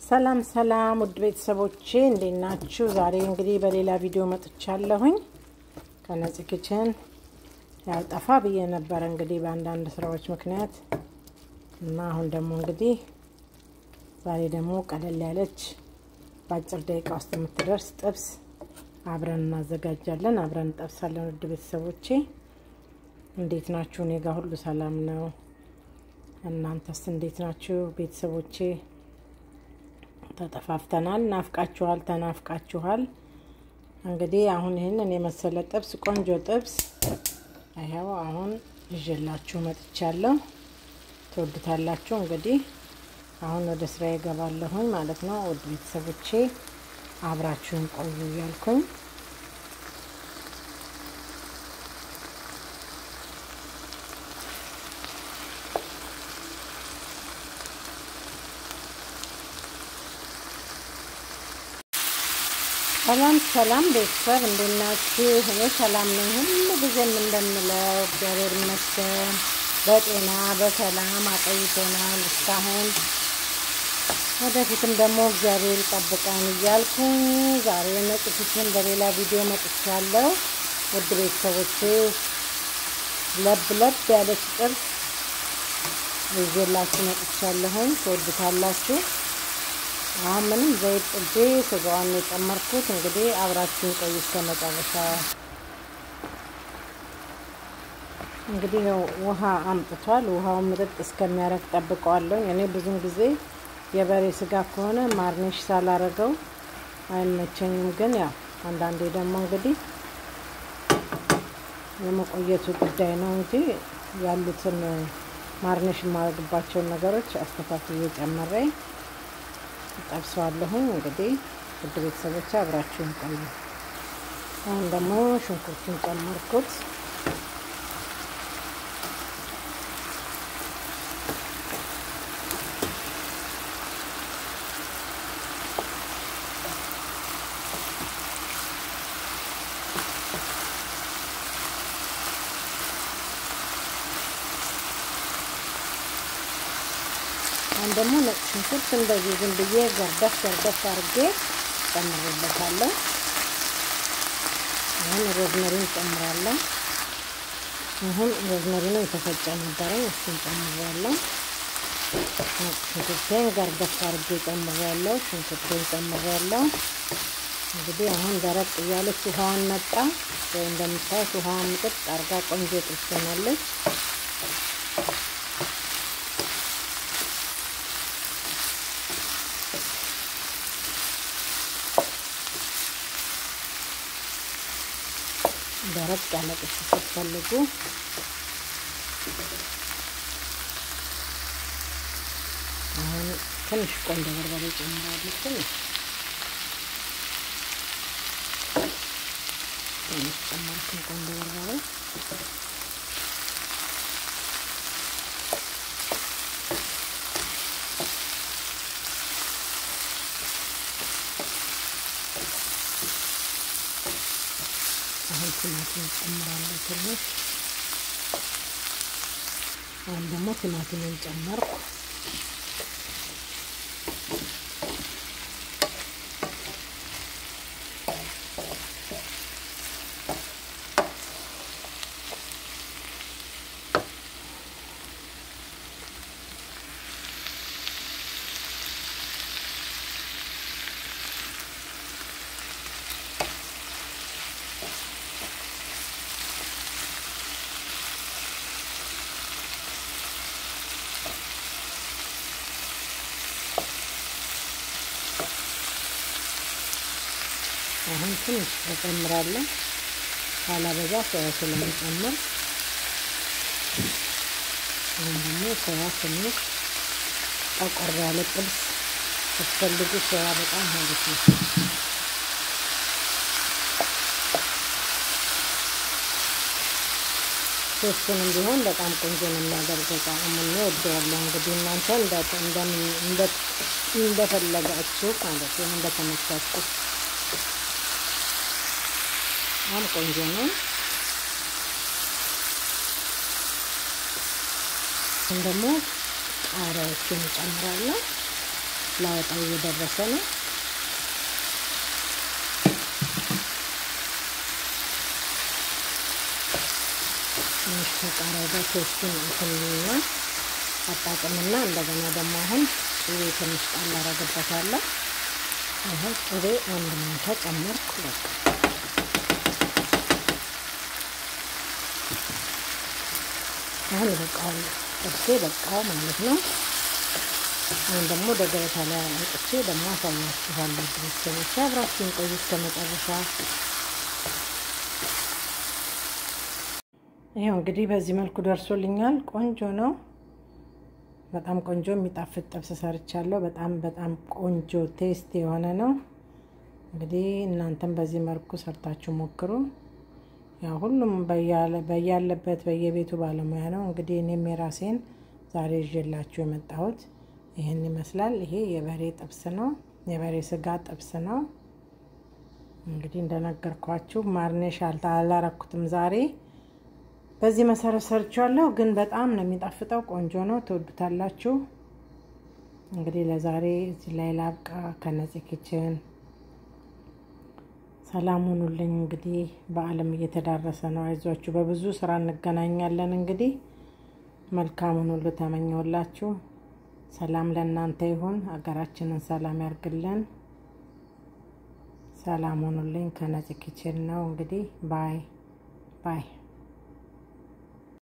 ሰላም ሰላም ውድ ቤተሰቦቼ እንዴት ናችሁ? ዛሬ እንግዲህ በሌላ ቪዲዮ መጥቻለሁኝ ከነፂ ኪችን። ያው ጠፋ ብዬ ነበረ እንግዲህ በአንዳንድ ስራዎች ምክንያት እና አሁን ደግሞ እንግዲህ ዛሬ ደግሞ ቀለል ያለች በአጭር ደቂቃ ውስጥ የምትደርስ ጥብስ አብረን እናዘጋጃለን። አብረን እንጠብሳለን። ውድ ቤተሰቦቼ እንዴት ናችሁ? እኔ ጋር ሁሉ ሰላም ነው። እናንተስ እንዴት ናችሁ ቤተሰቦቼ? ተጠፋፍተናል። ናፍቃችኋል፣ ተናፍቃችኋል። እንግዲህ አሁን ይህንን የመሰለ ጥብስ ቆንጆ ጥብስ ይኸው አሁን ይዤላችሁ መጥቻለሁ። ትወዱታላችሁ። እንግዲህ አሁን ወደ ስራ ይገባለሁኝ ማለት ነው። ውድ ቤተሰቦቼ አብራችሁን ቆዩ እያልኩኝ ሰላም ሰላም ቤተሰብ እንዴት ናችሁ? እኔ ሰላም ነኝ። ሁሉ ጊዜም እንደምለው እግዚአብሔር ይመስገን በጤና በሰላም አቆይቶናል እስካሁን። ወደፊትም ደግሞ እግዚአብሔር ይጠብቀን እያልኩኝ ዛሬ ነፂ ኪችን በሌላ ቪዲዮ መጥቻለሁ። ውድ ቤተሰቦቼ ለብ ለብ ያለች ጥብስ ይዤላችሁ መጥቻለሁኝ። ትወዱታላችሁ። አሁን ምንም ዘይት ጥጄ ስጋዋን የጨመርኩት እንግዲህ አብራችሁን ቆዩ እስከ መጨረሻ። እንግዲህ ውሃ አምጥቷል። ውሃውን ምጥጥ እስከሚያረግ ጠብቀዋለሁ። እኔ ብዙን ጊዜ የበሬ ስጋ ከሆነ ማርኔሽ ሳላረገው አይመቸኝም። ግን ያው አንዳንዴ ደግሞ እንግዲህ የመቆየቱ ጉዳይ ነው እንጂ ያሉትን ማርኔሽ የማደርግባቸውን ነገሮች አስተካክዬ ጨምሬ ጠብሰዋለሁኝ። እንግዲህ ውድ ቤተሰቦች አብራችሁን ቆዩ። አሁን ደግሞ ሽንኩርቱን ጨመርኩት። አሁን ደግሞ ነጭ ሽንኩርት እንደዚህ ዝም ብዬ ገርደፍ ገርደፍ አድርጌ ጨምሬበታለሁ። አሁን ሮዝመሪን ጨምራለሁ። አሁን ሮዝመሪ ነው የተፈጨ ነበረኝ፣ እሱን ጨምሬያለሁ። ነጭ ሽንኩርቴን ገርደፍ አድርጌ ጨምሬያለሁ። ሽንኩርቴን ጨምሬያለሁ። እንግዲህ አሁን ደረቅ እያለች ውሃዋን መጣ ወይ እንደምታዩት ውሃዋን ምጥጥ አርጋ ቆንጆ ጥብስ ሆናለች። ደረቅ ያለ ጥብስ ስትፈልጉ አሁን ትንሽ ቆንጆ በርበሬ ጨምራለሁ። ትንሽ ትንሽ ጨመርኩኝ ቆንጆ በርበሬ አሁን ቲማቲም ጨምራለሁ ትንሽ። አሁን ደግሞ ቲማቲምን ጨመርኩ። አሁን ትንሽ ተጨምራለሁ ካላበዛ ሶያ ስለሚጨምር አሁን ደግሞ ሶያ ትንሽ ጠቆር ያለ ጥብስ ስትፈልጉ ሶያ በጣም አሪፍ ነው። ሶስቱንም ቢሆን በጣም ቆንጆ ነው የሚያደርገው። ጣዕሙን እወደዋለሁ። እንግዲህ እናንተ እንደፈለጋችሁ ማለት ነው፣ እንደተመቻችሁ በጣም ቆንጆ ነው። አሁን ደግሞ ቃሪያዎችን እጨምራለሁ። ላወጣው እየደረሰ ነው። ትንሽ ከቃሪያ ጋር ቴስቱን እንትንና አጣጥምና እንደገና ደግሞ አሁን ቅቤ ትንሽ ጣል አረግበታለሁ። አሁን ቅቤ አንድ ማንኪያ ጨመርኩ። በቃ አሁን ይበቃዋል። ጥብሴ በቃው ማለት ነው። አሁን ደግሞ ወደ ገበታ ላይ አውጥቼ ደግሞ አሳያችኋለሁ። ቤተሰቦች አብራችሁን ቆዩ እስከ መጨረሻ። ይኸው እንግዲህ በዚህ መልኩ ደርሶልኛል። ቆንጆ ነው። በጣም ቆንጆ የሚጣፍጥ ጥብስ ሰርቻለሁ። በጣም በጣም ቆንጆ ቴስት የሆነ ነው። እንግዲህ እናንተም በዚህ መልኩ ሰርታችሁ ሞክሩ። ያው ሁሉም በያለበት በየቤቱ ባለሙያ ነው። እንግዲህ እኔም የራሴን ዛሬ ይዤላችሁ የመጣሁት ይህን ይመስላል። ይሄ የበሬ ጥብስ ነው። የበሬ ስጋ ጥብስ ነው። እንግዲህ እንደነገርኳችሁ ማርኔሽ አላረኩትም ዛሬ በዚህ መሰረት ሰርቻለሁ። ግን በጣም ነው የሚጣፍጠው። ቆንጆ ነው። ትወዱታላችሁ። እንግዲህ ለዛሬ እዚህ ላይ ላብቃ። ከነፂ ኪችን ሰላም ሁኑልኝ። እንግዲህ በዓለም እየተዳረሰ ነው። አይዟችሁ፣ በብዙ ስራ እንገናኛለን። እንግዲህ መልካሙን ሁሉ ተመኘውላችሁ። ሰላም ለእናንተ ይሁን። ሀገራችንን ሰላም ያርግልን። ሰላም ሁኑልኝ። ከነፂ ኪችን ነው እንግዲህ ባይ ባይ